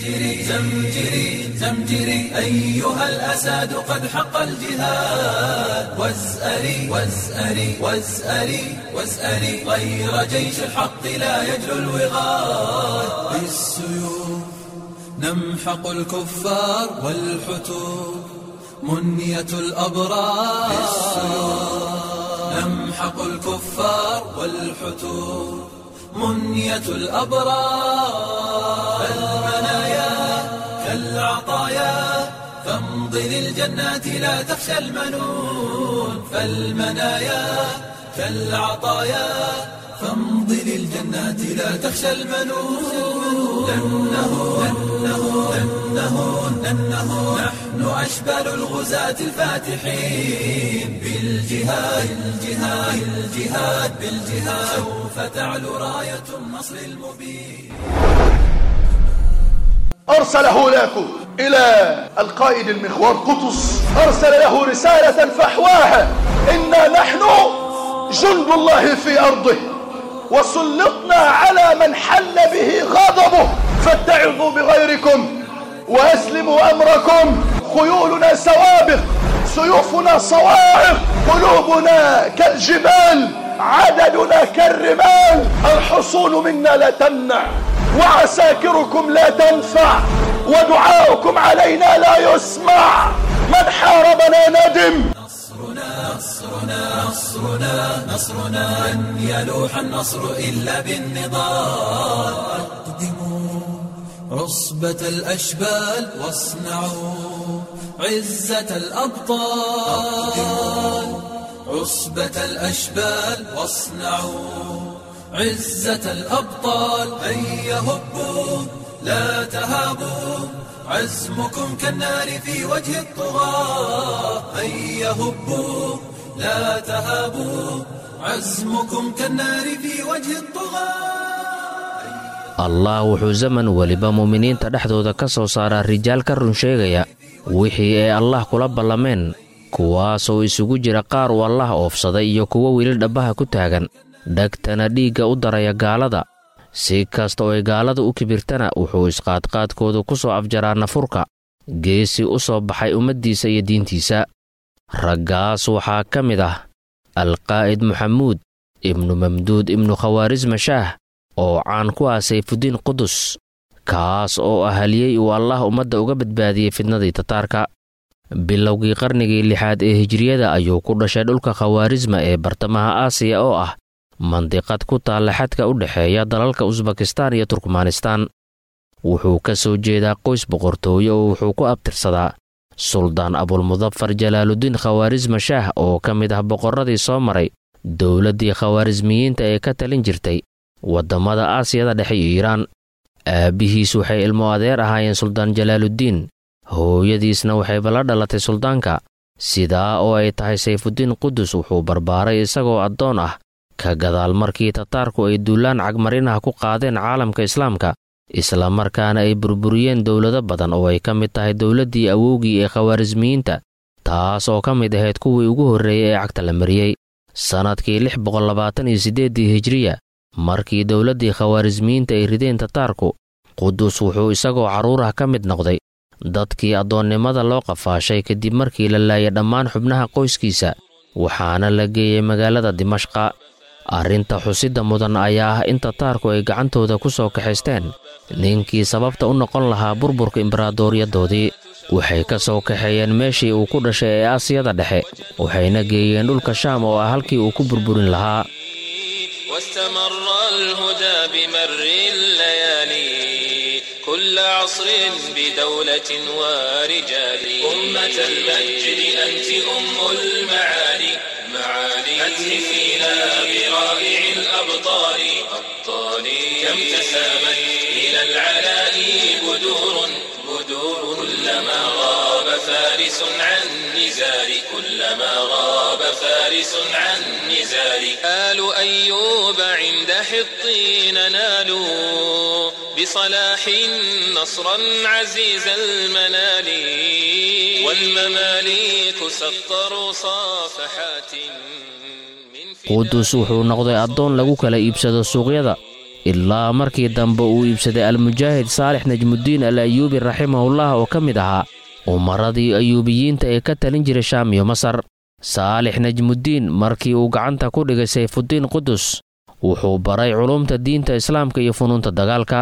زمجري زمجري زمجري أيها الأساد قد حق الجهاد وازأري وازأري وازأري وازأري غير جيش الحق لا يجلو الوغاد بالسيوف نمحق الكفار والحتوب منية الأبرار نمحق الكفار والحتوب منية الأبرار فالمنايا كالعطايا فامض للجنات لا تخشى المنون فالمنايا كالعطايا فامض للجنات لا تخشى المنون لأنه لأنه لأنه لأنه نحن أشبال الغزاة الفاتحين بالجهاد بالجهاد بالجهاد بالجهاد سوف تعلو راية النصر المبين أرسله لكم إلى القائد المخوار قطز أرسل له رسالة فحواها إنا نحن جند الله في أرضه وسلطنا على من حل به غضبه فاتعظوا بغيركم وأسلموا أمركم خيولنا سوابق سيوفنا صواعق قلوبنا كالجبال عددنا كالرمال الحصول منا لا تمنع وعساكركم لا تنفع ودعاؤكم علينا لا يسمع من حاربنا ندم نصرنا نصرنا نصرنا نصرنا لن يلوح النصر إلا بالنضال أقدموا عصبة الأشبال واصنعوا عزة الأبطال عصبة الأشبال واصنعوا عزة الأبطال هيا هبوا لا تهابوا عزمكم كالنار في وجه الطغاة هيا هبوا لا تهابوا عزمكم كالنار في وجه الطغاة allah wuxuu zaman weliba mu'miniinta dhexdooda ka soo saaraa rijaal ka run sheegaya wixii ay allah kula ballameen kuwaasoo isugu jira qaar uu allah oofsaday iyo kuwo weli dhabbaha ku taagan dhegtana dhiigga u daraya gaalada si kasta oo ay gaalada u kibirtana wuxuu isqaadqaadkoodu ku soo afjaraa nafurka geesi u soo baxay ummaddiisa iyo diintiisa raggaas waxaa ka mid ah alqaa'id maxamuud ibnu mamduud ibnu khawaarisma shaah oo caan ku ah sayfudiin qudus kaas oo ahaliyey uu allah ummadda uga badbaadiyey fidnadii tataarka bilowgii qarnigii lixaad ee hijriyada ayuu ku dhashay dhulka khawaarisma ee bartamaha aasiya oo ah mandiqad ku taalla xadka u dhexeeya dalalka usbakistaan iyo turkmanistaan wuxuu ka soo jeedaa qoys boqortooye oo wuxuu ku abtirsadaa suldaan abulmudafar jalaaludiin khawaarisma shaah oo ka mid ah boqorradii soo maray dowladdii khawaarismiyiinta ee ka talin jirtay waddamada aasiyada dhexe iyo iiraan aabbihiis waxay ilmo adeer ahaayeen suldaan jalaaluddiin hooyadiisna waxayba la dhalatay suldaanka sidaa oo ay tahay sayfudiin qudus wuxuu barbaaray isagoo addoon ah ka gadaal markii tataarku ay duulaan cagmarinaha ku qaadeen caalamka islaamka isla markaana ay burburiyeen dowlado badan oo ay ka mid tahay dowladdii awowgii ee khawaarismiyiinta taas oo ka mid ahayd kuwii ugu horreeyey ee cagta la mariyey sannadkii lix boqollabaatan iyo siddeeddii hijriya markii dowladdii khawaarismiyiinta ay rideen tataarku qudus wuxuu isagoo carruurah ka mid noqday dadkii addoonnimada loo qafaashay kadib markii la laayay dhammaan xubnaha qoyskiisa waxaana la geeyey magaalada dimashqa arrinta xusidda mudan ayaa ah in tataarku ay gacantooda ku soo kaxaysteen ninkii sababta u noqon lahaa burburka imbaraadoryadoodii waxay ka soo kaxeeyeen meeshii uu ku dhashay ee aasiyada dhexe waxayna geeyeen dhulka shaam oo ah halkii uu ku burburin lahaa واستمر الهدى بمر الليالي كل عصر بدولة ورجال أمة المجد أنت أم المعالي معالي أتهفينا برائع الأبطال أبطال كم تسامت إلى العلاء بدور بدور كلما غاب فارس عن نزال كلما غاب فارس عن نزال آل أيوب عند حطين نالوا بصلاح نصرا عزيز المنال والمماليك سطروا صافحات من qudus wuxuu noqday addoon lagu kala iibsado suuqyada ilaa markii dambe uu iibsaday almujaahid saalix najmuddiin al ayuubi raximahullah oo ka mid ahaa umaradii ayuubiyiinta ee ka talin jiray shaam iyo masar saalix najmuddiin markii uu gacanta ku dhigay sayfuddiin qudus wuxuu baray culumta diinta islaamka iyo funuunta dagaalka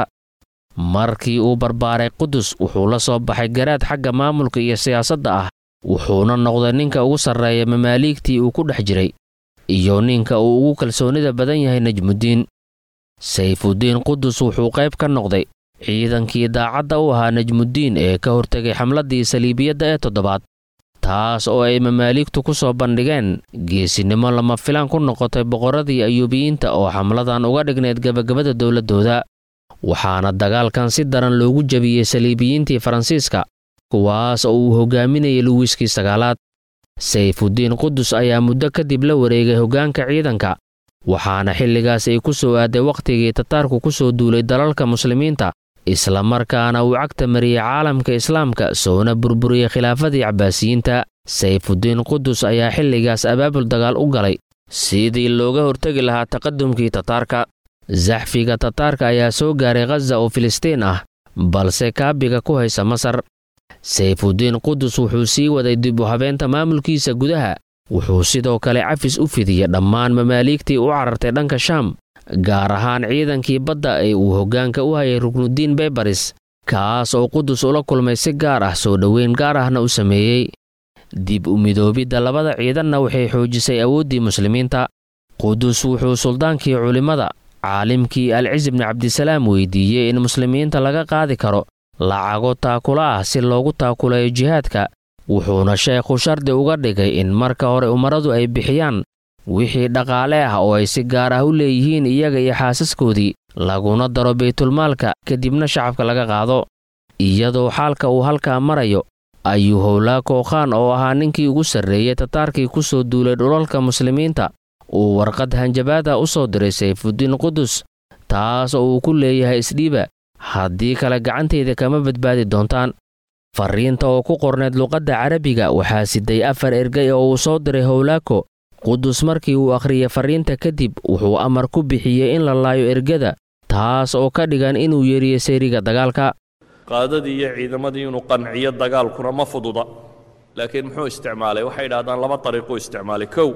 markii uu barbaaray qudus wuxuu la soo baxay garaad xagga maamulka iyo siyaasadda ah wuxuuna noqday ninka ugu sarreeya mamaaliigtii uu ku dhex jiray iyo ninka uu ugu kalsoonida badan yahay najmuddiin sayfuddiin qudus wuxuu qayb ka noqday ciidankii daacadda u ahaa najmuddiin ee ka hortegay xamladdii saliibiyadda ee toddobaad taas oo ay mamaaligtu ku soo bandhigeen geesinimo lama filaan ku noqotay boqorradii ayuubiyiinta oo xamladan uga dhignayd gebagabada dowladdooda waxaana dagaalkan si daran loogu jebiyey saliibiyiintii faransiiska kuwaas oo uu hogaaminayay luwiskii sagaalaad sayfuddiin qudus ayaa muddo kadib la wareegay hoggaanka ciidanka waxaana xilligaas ay ku soo aaday wakhtigii tataarku ku soo duulay dalalka muslimiinta isla markaana uu cagta mariyey caalamka islaamka soona burburiyey khilaafadii cabbaasiyiinta sayfuddiin qudus ayaa xilligaas abaabul dagaal u galay sidii looga hortegi lahaa taqadumkii tataarka zaxfiga tataarka ayaa soo gaaray khaza oo filistiin ah balse kaabiga ku haysa masar sayfuddiin qudus wuxuu sii waday dib u habeenta maamulkiisa gudaha wuxuu sidoo kale cafis u fidiyey dhammaan mamaaliigtii u carartay dhanka shaam gaar ahaan ciidankii badda ee uu hoggaanka u hayay ruknuddiin beybaris kaas oo qudus ula kulmay si gaar ah soo dhoweyn gaar ahna u sameeyey dib u midoobidda labada ciidanna waxay xoojisay awooddii muslimiinta qudus wuxuu suldaankii culimmada caalimkii alcis bni cabdisalaam weydiiyey in muslimiinta laga qaadi karo lacago taakula ah si loogu taakulayo jihaadka wuxuuna sheekhu shardi uga dhigay in marka hore umaradu ay bixiyaan wixii dhaqaale ah oo ay si gaar ah u leeyihiin iyaga iyo xaasaskoodii laguna daro baytulmaalka kadibna shacabka laga qaado iyadoo xaalka uu halkaa marayo ayuu howlaako khaan oo ahaa ninkii ugu sarreeyey tataarkii ku soo duulay dhulalka muslimiinta uu warqad hanjabaada u soo diray sayfuddiin qudus taas oo uu ku leeyahay isdhiiba haddii kale gacantayda kama badbaadi doontaan farriinta oo ku qornayd luqadda carabiga waxaa siday afar ergay oo uu soo diray howlaako qudus markii uu akhriyey farriinta kadib wuxuu amar ku bixiyey in la laayo ergada taas oo ka dhigan inuu yeeriyo sayriga dagaalka qaadadii iyo ciidamadii inuu qanciyo dagaalkuna ma fududa laakiin muxuu isticmaalay waxay idhahdaan laba dariiquu isticmaalay kow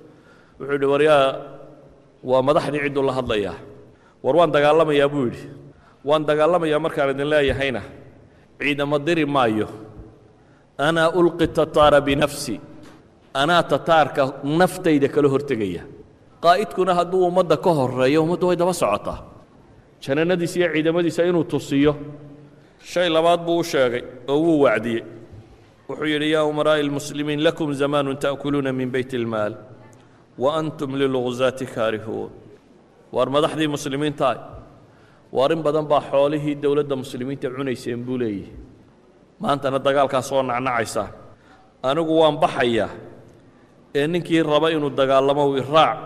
wuxuu yidhi waryaa waa madaxdii cidduu la hadlayaa war waan dagaalamayaa buu yidhi waan dagaalamayaa markaan idin leeyahayna ciidamo diri maayo anaa ulqi tataara binafsi anaa tataarka naftayda kala hortegaya qaa'idkuna hadduu ummadda ka horreeyo ummaddu way daba socotaa janannadiisa iyo ciidamadiisa inuu tusiyo shay labaad buu u sheegay oo wuu wacdiyey wuxuu yidhi yaa umaraa'i almuslimiin lakum zamaanun ta'kuluuna min bayt ilmaal wa antum lilguzaati kaarihuun waar madaxdii muslimiintaah waar in badan baa xoolihii dowladda muslimiinta cunayseen buu leeyihi maantana dagaalkaa soo nacnacaysaa anigu waan baxayaa ee ninkii raba inuu dagaalamo u iraac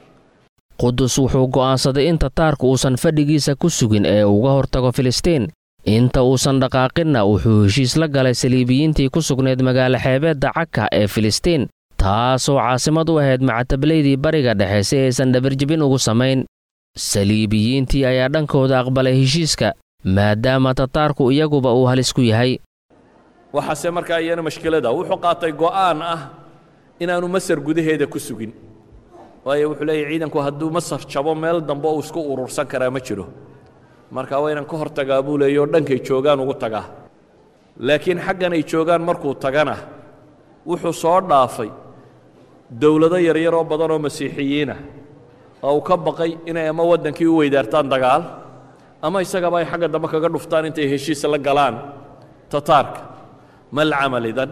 qudus wuxuu go'aansaday in tataarku uusan fadhigiisa ku sugin ee uga hortago filistiin inta uusan dhaqaaqinna wuxuu heshiis la galay saliibiyiintii ku sugnayd magaalo xeebeedda caka ee filistiin taasoo caasimad u ahayd macatablaydii bariga dhexe si aysan dhabarjibin ugu samayn saliibiyiintii ayaa dhankooda aqbalay heshiiska maadaama tataarku iyaguba uu halis ku yahay waxaase markaa iyana mashkilada wuxuu qaatay go'aan ah inaanu masar gudaheeda ku sugin waayo wuxuu leeyahy ciidanku hadduu masar jabo meel dambe uu isku urursan karaa ma jiro marka waa inaan ka hor tagaa buu leeya oo dhankay joogaan ugu tagaa laakiin xaggan ay joogaan markuu tagana wuxuu soo dhaafay dowlado yaryar oo badan oo masiixiyiinah oo uu ka baqay inay ama waddankii u weydaartaan dagaal ama isagaba ay xagga dambe kaga dhuftaan intay heshiis la galaan tataarka mal camal idan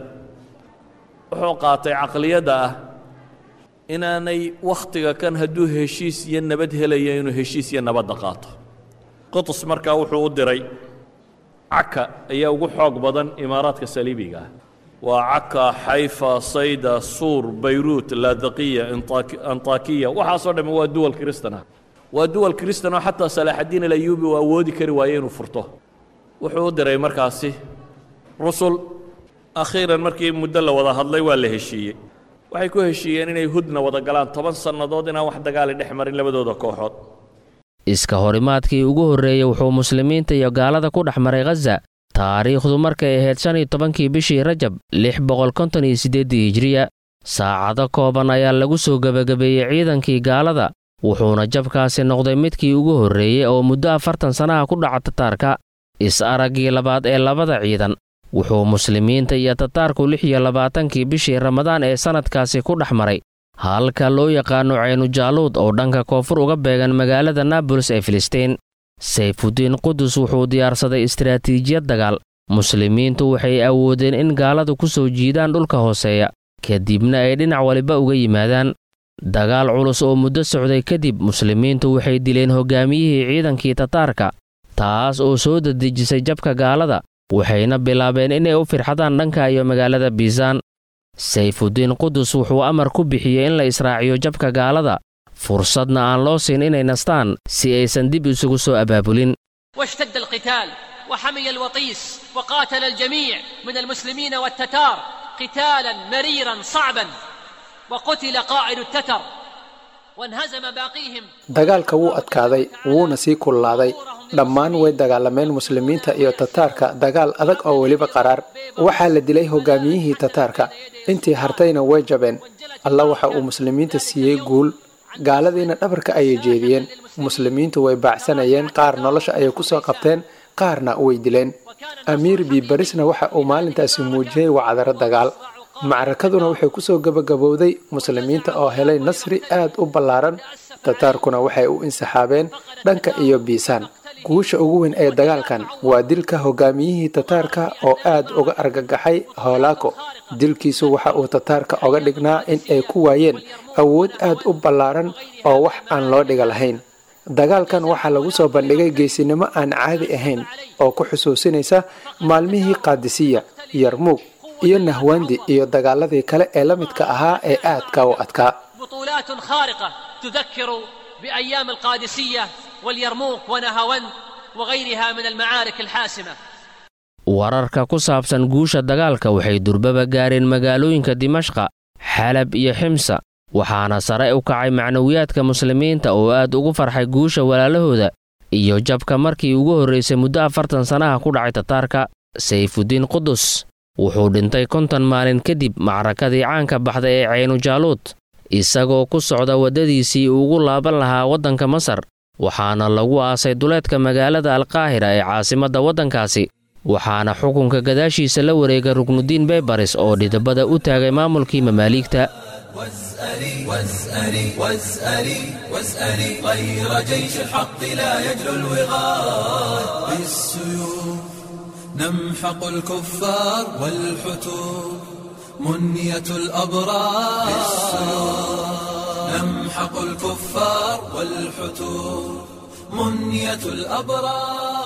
wuxuu qaatay caqliyadda ah inaanay wakhtiga kan hadduu heshiis iyo nabad helaya inuu heshiis iyo nabadda qaato qutus markaa wuxuu u diray caka ayaa ugu xoog badan imaaraadka saliibiga ah waa caka xayfa sayda suur bayruut laadaqiya antakiya waxaasoo dhamme waa duwal kristan ah waa duwal kristan oo xataa salaaxaddiin alayuubi uu awoodi kari waaye inuu furto wuxuu u diray markaasi rusul akhiiran markii muddo la wada hadlay waa la heshiiyey waxay ku heshiiyeen inay hudna wada galaan toban sannadood inaan wax dagaali dhex marin labadooda kooxood iska horimaadkii ugu horreeyey wuxuu muslimiinta iyo gaalada ku dhex maray khaza taariikhdu markay ahayd shan iyo tobankii bishii rajab lix boqol konton iyo siddeeddii hijiriya saacado kooban ayaa lagu soo gebagabeeyey ciidankii gaalada wuxuuna jabkaasi noqday midkii ugu horreeyey oo muddo afartan sannaha ku dhaca tataarka is-araggii labaad ee labada ciidan wuxuu muslimiinta iyo tataarku lix iyo labaatankii bishii ramadaan ee sannadkaasi ku dhex maray halka loo yaqaano caynu-jaaluud oo dhanka koonfur uga beegan magaalada naabolis ee filistiin sayfudiin qudus wuxuu diyaarsaday istaraatiijiyad dagaal muslimiintu waxay awoodeen in gaaladu ku soo jiidaan dhulka hooseeya kadibna ay dhinac waliba uga yimaadaan dagaal culus oo muddo socday kadib muslimiintu waxay dileen hoggaamiyihii ciidankii tataarka taas oo soo dadejisay jabka gaalada waxayna bilaabeen inay u firxadaan dhanka iyo magaalada biisaan sayfudiin qudus wuxuu amar ku bixiyey in la israaciyo jabka gaalada fursadna aan loo siin inay nastaan si aysan dib isugu soo abaabulin واشتد القتال وحمي الوطيس وقاتل الجميع من المسلمين والتتار قتالا مريرا صعبا وقتل قائد التتر وانهزم باقيهم dagaalka wuu adkaaday wuuna sii kullaaday dhammaan way dagaalameen muslimiinta iyo tataarka dagaal adag oo weliba qaraar waxaa la dilay hogaamiyihii tataarka intii hartayna way jabeen alla waxa uu muslimiinta siiyey guul gaaladiina dhabarka ayay jeediyeen muslimiintu way baacsanayeen qaar nolosha ayay kusoo qabteen qaarna way dileen amiir biibarisna waxa uu maalintaasi muujiyey wacdaro dagaal macrakaduna waxay kusoo gebagabowday muslimiinta oo helay nasri aad u ballaaran tataarkuna waxay u insaxaabeen dhanka iyo biisaan guusha ugu weyn ee dagaalkan waa dilka hogaamiyihii tataarka oo aad uga argagaxay hoolaako dilkiisu waxa uu tataarka oga dhignaa in ay ku waayeen awood aad u ballaaran oo wax aan loo dhiga lahayn dagaalkan waxaa lagu soo bandhigay geesinimo aan caadi ahayn oo ku xusuusinaysa maalmihii qaadisiya yarmuug iyo nahwandi iyo dagaaladii kale ee la midka ahaa ee aadka u adkaa بطولات خارقة تذكر بأيام القادسية واليرموك ونهاوند وغيرها من المعارك الحاسمة wararka ku saabsan guusha dagaalka waxay durbaba gaareen magaalooyinka dimashqa xalab iyo ximsa waxaana sare u kacay macnawiyaadka muslimiinta oo aad ugu farxay guusha walaalahooda iyo jabka markii ugu horraysay muddo afartan sannaha ku dhacay tataarka sayfudiin qudus wuxuu dhintay konton maalin kadib macrakadii caanka baxday ee caynu-jaaluud isagoo ku socda waddadiisii ugu laaban lahaa waddanka masar waxaana lagu aasay duleedka magaalada alkaahira ee caasimadda waddankaasi waxaana xukunka gadaashiisa la wareegay ruknudiin beybaris oo dhidabada u taagay maamulkii mamaaliigta واسألي واسألي واسألي واسألي غير جيش الحق لا يجلو الوغاد بالسيوف نمحق الكفار والحتوب منية الأبرار نمحق الكفار والحتوب منية الأبرار